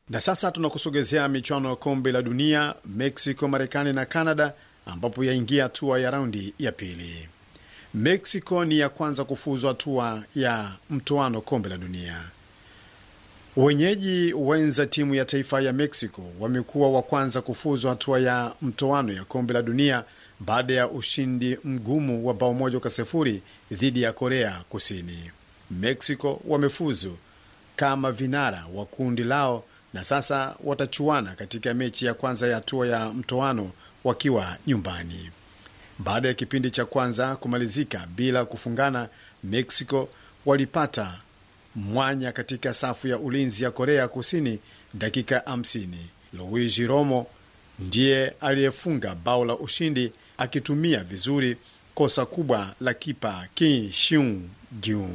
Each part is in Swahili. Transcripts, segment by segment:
Na sasa tunakusogezea michuano ya kombe la dunia Mexico, Marekani na Canada, ambapo yaingia hatua ya raundi ya pili. Mexico ni ya kwanza kufuzu hatua ya mtoano kombe la dunia. Wenyeji wenza timu ya taifa ya Mexico wamekuwa wa kwanza kufuzu hatua ya mtoano ya kombe la dunia baada ya ushindi mgumu wa bao moja kwa sifuri dhidi ya Korea Kusini. Mexico wamefuzu kama vinara wa kundi lao na sasa watachuana katika mechi ya kwanza ya hatua ya mtoano wakiwa nyumbani. Baada ya kipindi cha kwanza kumalizika bila kufungana, Mexico walipata mwanya katika safu ya ulinzi ya Korea Kusini dakika 50. Luigi Romo ndiye aliyefunga bao la ushindi akitumia vizuri kosa kubwa la kipa Kim Sung Gyu.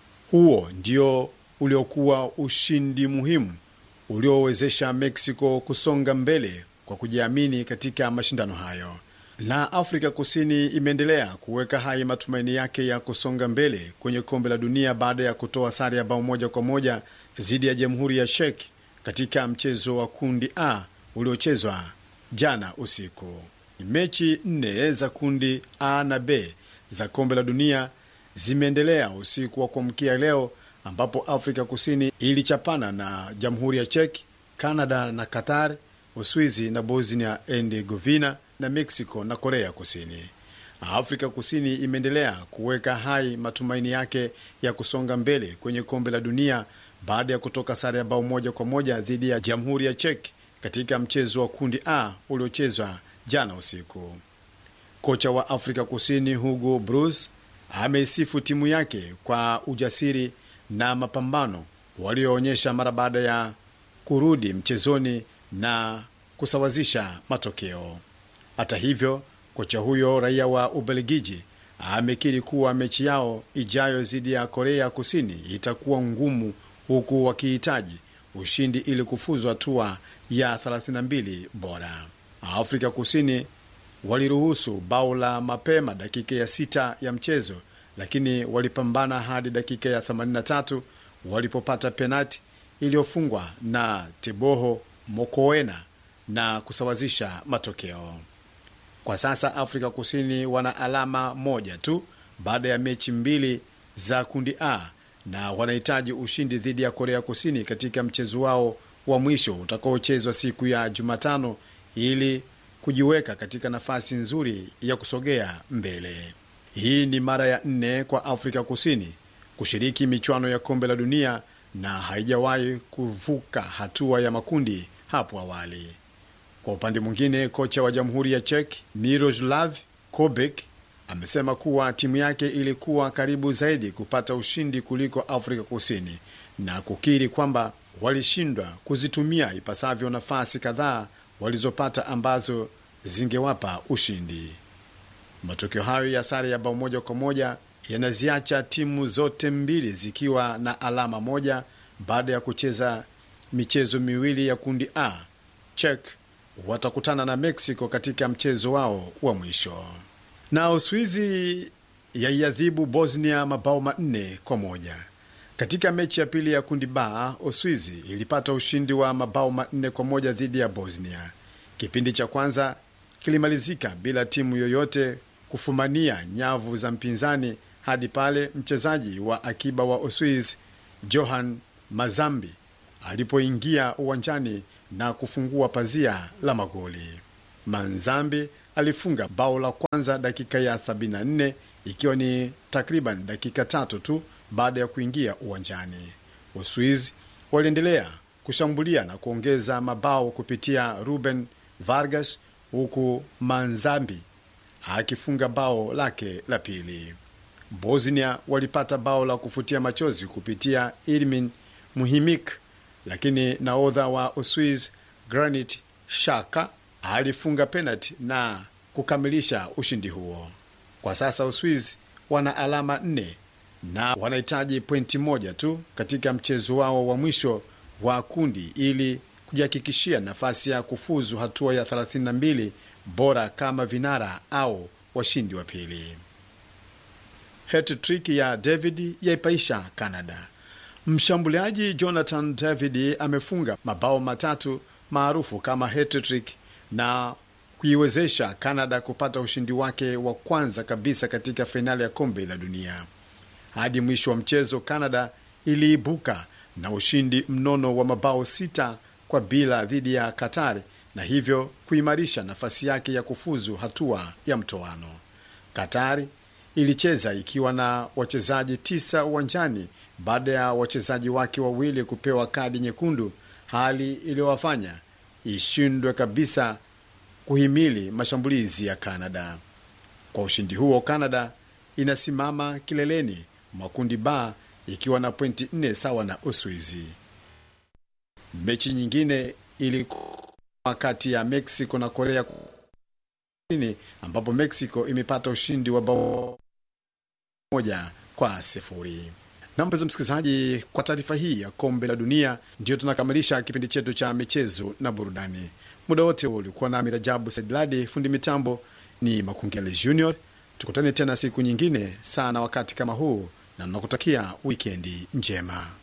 Huo ndio uliokuwa ushindi muhimu uliowezesha Mexico kusonga mbele kwa kujiamini katika mashindano hayo. Na Afrika Kusini imeendelea kuweka hai matumaini yake ya kusonga mbele kwenye kombe la dunia baada ya kutoa sare ya bao moja kwa moja dhidi ya Jamhuri ya Czech katika mchezo wa kundi A uliochezwa jana usiku. Mechi nne za kundi A na B za kombe la dunia zimeendelea usiku wa kuamkia leo, ambapo Afrika Kusini ilichapana na Jamhuri ya Czech, Canada na Qatar, Uswizi na Bosnia and Herzegovina na Mexico na Korea Kusini. Afrika Kusini imeendelea kuweka hai matumaini yake ya kusonga mbele kwenye kombe la dunia baada ya kutoka sare ya bao moja kwa moja dhidi ya Jamhuri ya Czech katika mchezo wa kundi A uliochezwa jana usiku. Kocha wa Afrika Kusini Hugo Broos ameisifu timu yake kwa ujasiri na mapambano walioonyesha mara baada ya kurudi mchezoni na kusawazisha matokeo. Hata hivyo, kocha huyo raia wa Ubelgiji amekiri kuwa mechi yao ijayo dhidi ya Korea Kusini itakuwa ngumu, huku wakihitaji ushindi ili kufuzu hatua ya 32 bora. Afrika Kusini waliruhusu bao la mapema dakika ya sita ya mchezo, lakini walipambana hadi dakika ya 83 walipopata penati iliyofungwa na Teboho Mokoena na kusawazisha matokeo. Kwa sasa Afrika Kusini wana alama moja tu baada ya mechi mbili za kundi A na wanahitaji ushindi dhidi ya Korea Kusini katika mchezo wao wa mwisho utakaochezwa siku ya Jumatano ili kujiweka katika nafasi nzuri ya kusogea mbele. Hii ni mara ya nne kwa Afrika Kusini kushiriki michuano ya kombe la dunia na haijawahi kuvuka hatua ya makundi hapo awali. Kwa upande mwingine, kocha wa Jamhuri ya Czech Miroslav Kobek amesema kuwa timu yake ilikuwa karibu zaidi kupata ushindi kuliko Afrika Kusini na kukiri kwamba walishindwa kuzitumia ipasavyo nafasi kadhaa walizopata ambazo zingewapa ushindi. Matokeo hayo ya sare ya bao moja kwa moja yanaziacha timu zote mbili zikiwa na alama moja baada ya kucheza michezo miwili ya kundi A. Czech watakutana na Mexico katika mchezo wao wa mwisho, na Uswizi yaiadhibu Bosnia mabao manne kwa moja katika mechi ya pili ya kundi B. Uswizi ilipata ushindi wa mabao manne kwa moja dhidi ya Bosnia. Kipindi cha kwanza kilimalizika bila timu yoyote kufumania nyavu za mpinzani hadi pale mchezaji wa akiba wa Uswizi Johan Mazambi alipoingia uwanjani na kufungua pazia la magoli. Manzambi alifunga bao la kwanza dakika ya 74 ikiwa ni takriban dakika tatu tu baada ya kuingia uwanjani. Uswizi waliendelea kushambulia na kuongeza mabao kupitia Ruben Vargas, huku Manzambi akifunga bao lake la pili. Bosnia walipata bao la kufutia machozi kupitia Irmin Muhimik, lakini naodha wa Uswiz Granit Xhaka alifunga penalti na kukamilisha ushindi huo. Kwa sasa Uswiz wana alama nne na wanahitaji pointi moja tu katika mchezo wao wa mwisho wa kundi ili kujihakikishia nafasi ya kufuzu hatua ya 32 bora kama vinara au washindi wa pili. Hat-trick ya David yaipaisha Canada. Mshambuliaji Jonathan David amefunga mabao matatu maarufu kama hat-trick na kuiwezesha Canada kupata ushindi wake wa kwanza kabisa katika fainali ya kombe la dunia. Hadi mwisho wa mchezo, Canada iliibuka na ushindi mnono wa mabao sita kwa bila dhidi ya Qatar na hivyo kuimarisha nafasi yake ya kufuzu hatua ya mtoano. Qatar ilicheza ikiwa na wachezaji tisa uwanjani baada ya wachezaji wake wawili kupewa kadi nyekundu, hali iliyowafanya ishindwe kabisa kuhimili mashambulizi ya Canada. Kwa ushindi huo, Canada inasimama kileleni mwa kundi ba ikiwa na pointi nne sawa na Uswizi. Mechi nyingine ilikuwa kati ya Mexico na Korea Kusini, ambapo Mexico imepata ushindi wa bao moja kwa sifuri. Na mpenzi msikilizaji, kwa taarifa hii ya kombe la dunia, ndiyo tunakamilisha kipindi chetu cha michezo na burudani. Muda wote huo ulikuwa nami Rajabu Saidladi, fundi mitambo ni Makungele Junior. Tukutane tena siku nyingine sana wakati kama huu, na nakutakia wikendi njema.